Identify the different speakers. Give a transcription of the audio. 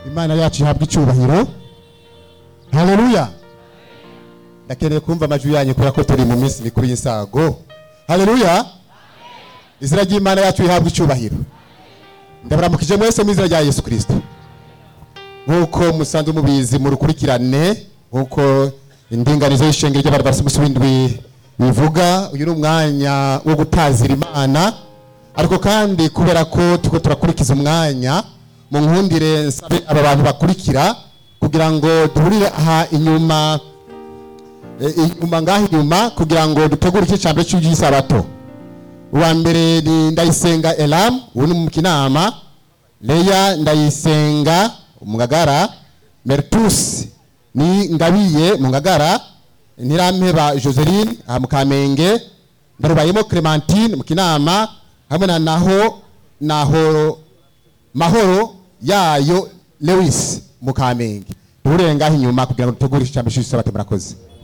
Speaker 1: imana yacu ihabwa icyubahiro haleluya ndakeneye kumva amajwi yanyu kubera ko turi mu minsi mikuru y'insago haleluya izina ry'imana yacu rihabwa icyubahiro ndabaramukije mwese mu izina rya yesu kirisito nk'uko musanzwe mubizi mu rukurikirane nk'uko indinganizo y'ishengero ry'abantu barasa umunsi w'indwi bivuga uyu ni umwanya wo gutazira imana ariko kandi kubera ko turiko turakurikiza umwanya mu nkundire nsabe aba bantu bakurikira kugira ngo duhurire aha inyuma eh, inyuma ngaho inyuma kugira ngo dutegure iki cyambere cy'isabato uwa mbere ni ndayisenga elam ubu ni mu kinama leya ndayisenga umugagara mertus ni ngabiye mu ngagara ntirampeba joseline aha mu kamenge ndarubayemo clementine mu kinama hamwe na naho naho mahoro yayo lewis mu kamenge duhurire ngaho inyuma kugira ngo dutegure icambere cy'isabato murakoze